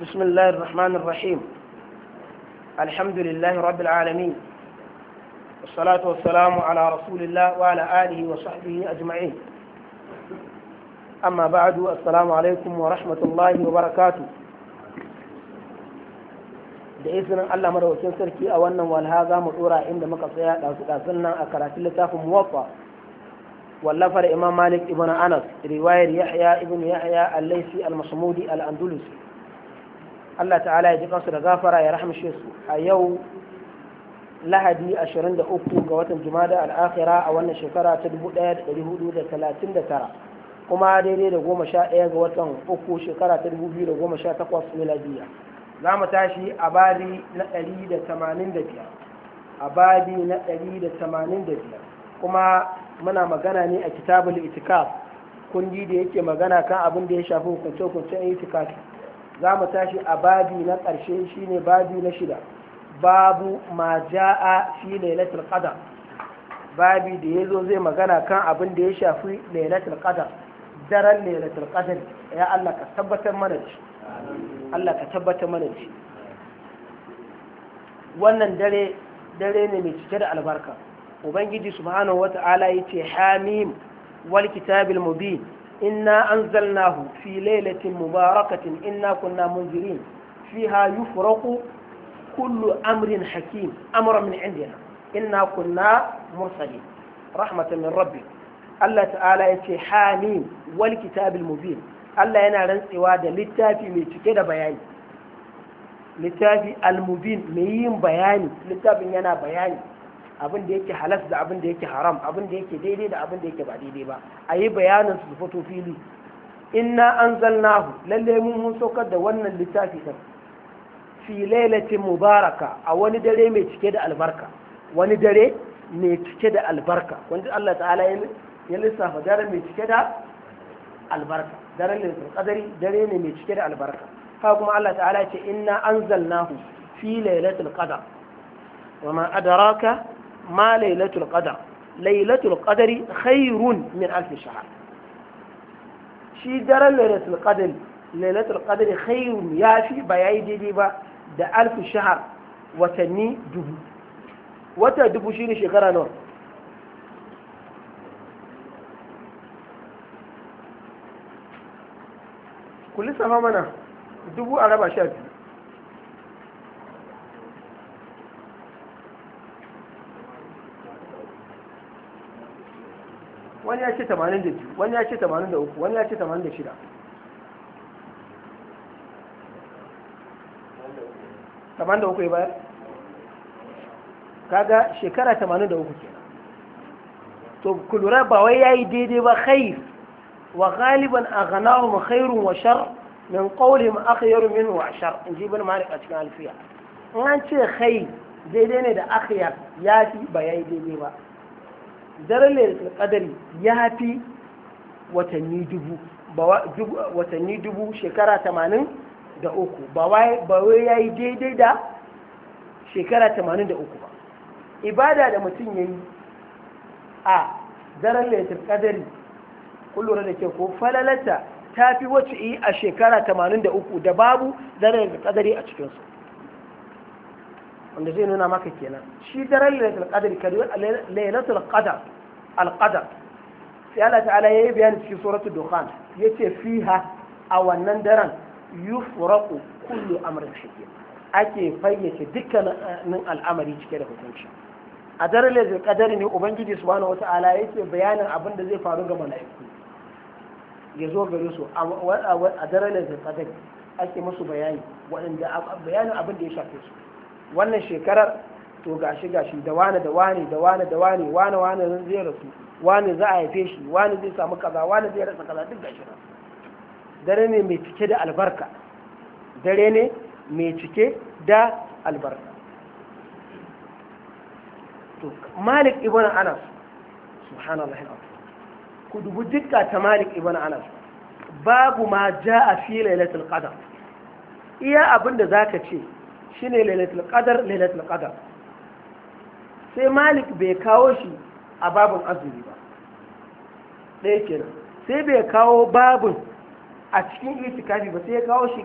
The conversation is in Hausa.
بسم الله الرحمن الرحيم الحمد لله رب العالمين والصلاة والسلام على رسول الله وعلى آله وصحبه أجمعين أما بعد السلام عليكم ورحمة الله وبركاته da izinin Allah madaukakin sarki a wannan walha za mu dora inda muka tsaya ɗazu ɗazun nan a karatun littafin muwaffa wallafar imam malik ibn anas riwayar yahya ibn yahya al-laisi al-masmudi al-andalusi Allah ta'ala ya ji kansu da gafara ya rahmshe su a yau lahadi 23 ga watan jumada al-akhira a wannan shekara ta 1439 kuma daidai da goma sha ɗaya ga watan uku shekara ta 2018 miladiyya za mu tashi a babi na 185 a babi na 185 kuma muna magana ne a kitabul itikaf kundi da yake magana kan abin da ya shafi hukunce-hukuncen itikaf za mu tashi a babi na ƙarshe shine babi na shida babu ma ja'a fi lailatul qadar babi da ya zo zai magana kan abin da ya shafi lailatul qadar daren lailatul qadar ya Allah ka tabbatar mana da shi Allah ka tabbatar mana da shi wannan dare dare ne mai cike da albarka ubangiji subhanahu wata'ala yace hamim wal kitabil mubin inna anzalnahu fi lailatin mubarakatin inna kunna munzirin fiha yufraqu kullu amrin hakim amra min indina inna kunna mursalin rahmatan min rabbik Allah ta'ala yace hamim wal kitabil mubin Allah yana rantsewa da littafi mai cike da bayani littafi almubin mai yin bayani littafin yana bayani abin da yake halas da abin da yake haram abin da yake daidai da abin da yake ba daidai ba a yi bayanin su fito fili inna anzalnahu lalle mun mun saukar da wannan littafi din fi lailatin mubaraka a wani dare mai cike da albarka wani dare mai cike da albarka wanda Allah ta'ala ya lissafa dare mai cike da albarka daren lailatul qadari dare ne mai cike da albarka haka kuma Allah ta'ala ya ce inna anzalnahu fi lailatul qadar wa ma adraka ma lailatul qadar lailatul qadari khairun min alf shahr shi daren lailatul qadari lailatul qadari khairun yafi ba yayi daidai ba da alf shahr watanni dubu wata dubu shine shekara nawa ku lissafa mana dubu a raba sha biyu wani ya ce 82 wani ya ce 83 wani ya ce 86 83 ya bayar kaga shekara 83 kenan to kulura ba wai yayi daidai ba khair وغالبا أغناهم خير وشر من قولهم أخير منه وأشر إن جيب مالك أتكلم الفيا أن شيء خير daidai ne da akhyar ya fi ba ya yi daidai ba daren lailatul qadari ya fi watanni dubu watanni dubu shekara tamanin da uku ba wai ya yi daidai da shekara tamanin da uku ba ibada da mutum ya yi a daren lailatul qadari kun lura da ke ko falalata ta fi wacce yi a shekara 83 da babu daren da kadari a cikinsu wanda zai nuna maka kenan shi daren lailatul qadari kadi lailatul qadar al-qadar sai Allah ta'ala yayi bayani cikin suratul dukhan yace fiha a wannan daren yufraqu kullu amrin hakim ake fayyace dukkanin al'amari cike da hukunci a daren lailatul qadari ne ubangiji subhanahu wata'ala yake bayanin abin da zai faru ga mala'iku ya zo gare su a daren da kadar ake musu bayani waɗanda bayanin abin da ya shafe su wannan shekarar to gashi gashi da wani da wani da wani da wani wani wani zai rasu wani za a haife shi wani zai samu kaza wani zai rasa kaza duk gashi nan dare ne mai cike da albarka dare ne mai cike da albarka to malik ibn anas subhanallah ku dubi dukka ta malik ibn anas babu ma ja a fi lailatul qadar iya abin da zaka ce shine lailatul qadar lailatul qadar sai malik bai kawo shi a babin azumi ba ɗaya kenan sai bai kawo babin a cikin itikafi ba sai ya kawo shi